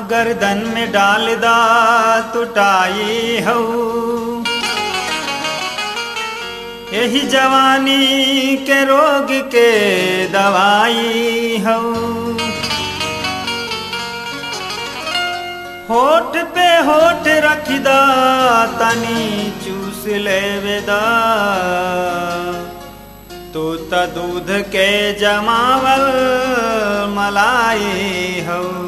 गर्दन में डाल दा तुटाई हऊ यही जवानी के रोग के दवाई हऊ होठ पे होठ रख दा तनी चूस लेवे दा तू त दूध के जमावल मलाई हऊ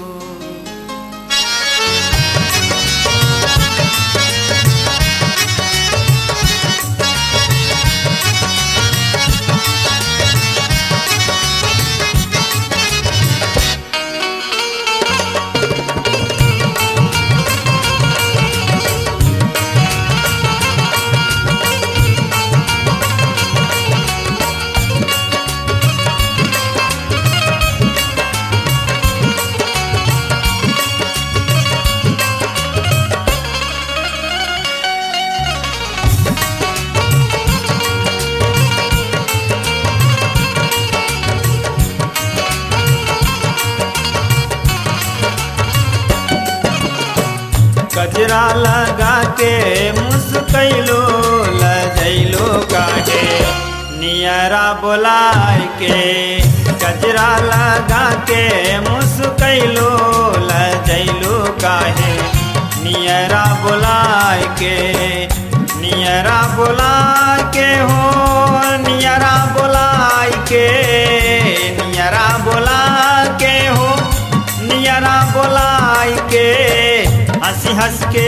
गजरा लगा के मुस्कैलो लजैलो काहे नियरा बोलाय के गजरा लगा के मुस्कैलो लजैलो काहे नियरा बोलाय के नियरा बोलाय के हो नियरा बोलाय के नियरा बोलाय के हो नियरा बोलाय के हंसी हंस के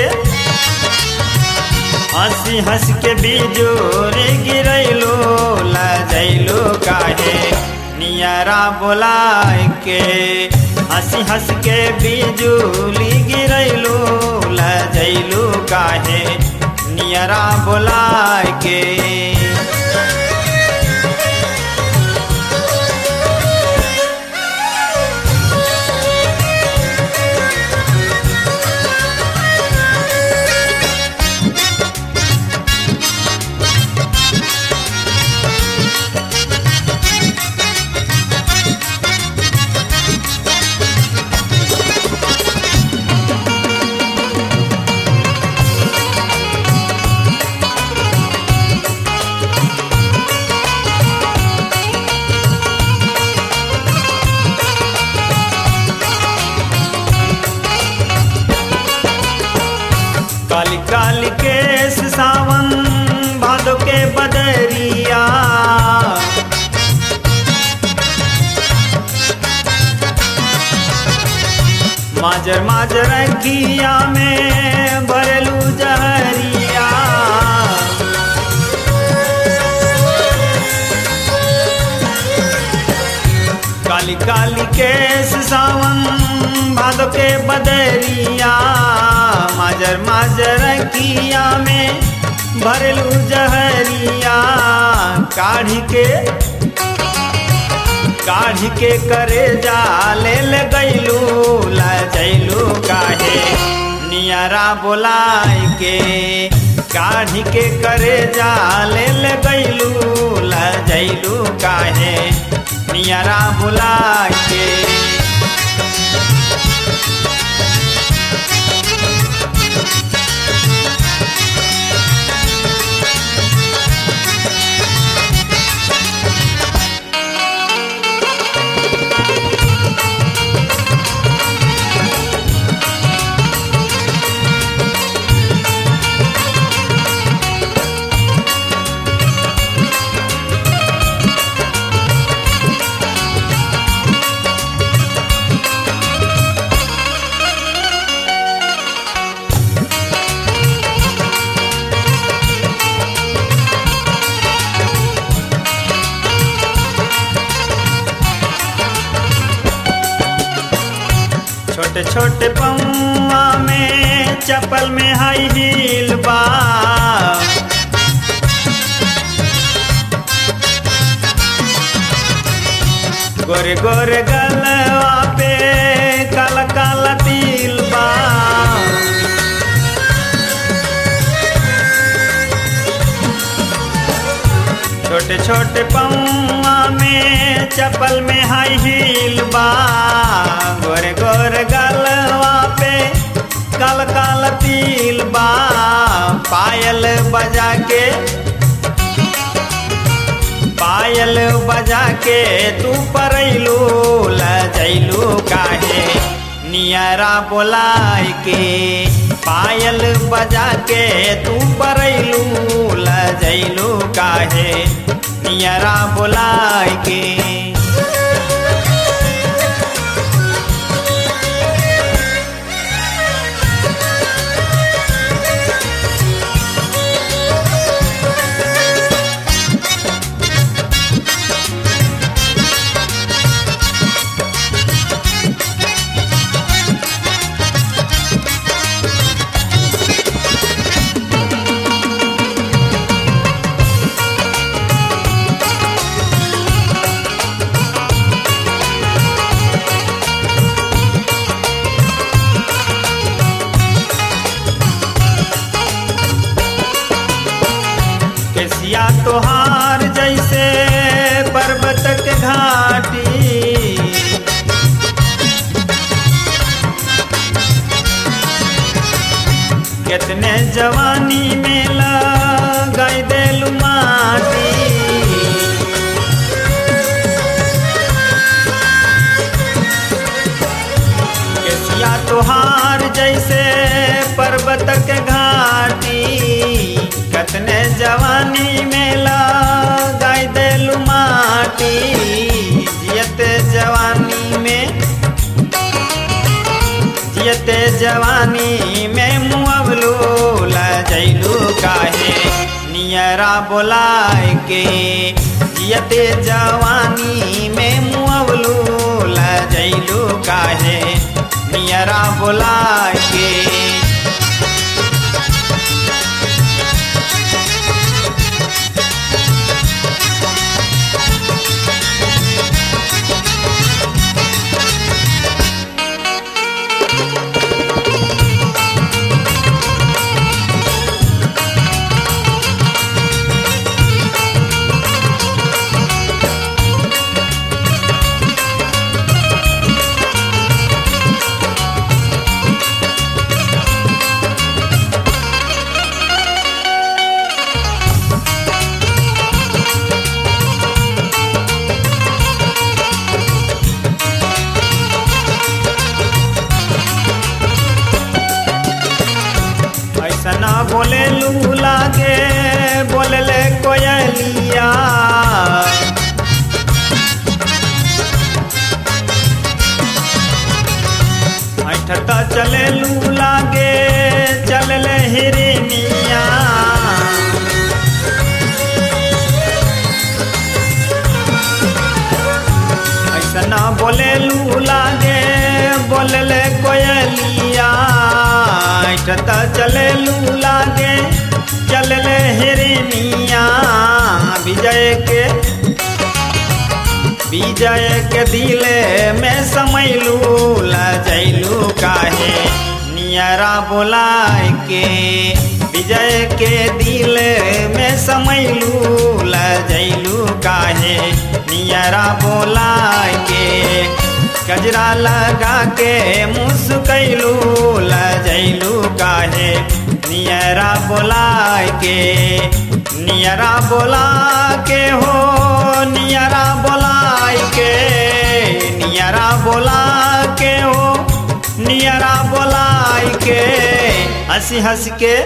हंसी हंस के बिजोरे गिरैलो लजैलो काहे नियरा बोलाय के हंसी हंस के बिजुली गिरैलो लजैलो काहे नियरा बोलाय के काली काली केस सावन भादो के बदरिया माजर माजर किया में भरलू जहरिया काली काली केस सावन भादो के बदरिया माजर माजर किया में भरलू जहरिया काढ़ी के काढ़ी के करे जाले गैलू लजैलू काहे नियरा बोलाय के काढ़ी के करे जाले गैलू लजैलू काहे नियरा बुलाय के छोटे छोटे पौआ में चप्पल में हाई हील बा गोरे गोरे गलवा पे काला काला तिल बा छोटे छोटे पौआ में चप्पल में हाई हील बा गोरे गोरे गलवा के पायल बजा के तू परैलू लजैलू काहे नियरा बोलाय के पायल बजा के तू परैलू लजैलू काहे नियरा बोलाय के केसिया तोहार जैसे पर्वत के घाटी कितने जवानी में लगाई देलू माटी केसिया तोहार जैसे पर्वत के घाटी कतने जवानी में लगाई देलू माटी जियत जवानी में जियत जवानी में मुअवलू लजैलू काहे नियरा बोलाय के जियत जवानी में मुअवलू लजैलू काहे नियरा बोलाय के ऐसा ना बोले लू लागे बोले ले कोयलिया ऐठता चले लू लागे चल ले हिरनिया ऐसा ना बोले लू लागे बोले ले कोयलिया ऐठता चले लू लागे चल ले हिरनिया विजय के विजय के दिले में समैलू लजैलू काहे नियरा बोलाय के विजय के दिल में समैलू लजैलू काहे नियरा बोलाय के गजरा लगा के मुस्कैलू लजैलू काहे नियरा बोलाय के नियरा बोला के हो नियरा बोलाय के नियरा बोला के हो नियरा बोलाय के हंसी हंस के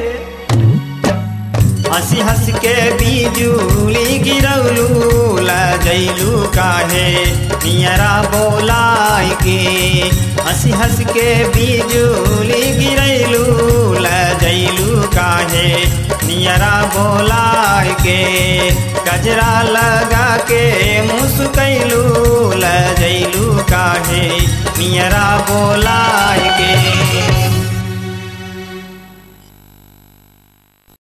हंसी हंस के बिजुली गिरौलू लजैलू काहे नियरा बोलाय के हंसी हंस के बिजुली गिरैलू लजैलू काहे नियरा बोलाय के गजरा लगा के मुस्कैलू लजैलू काहे नियरा बोला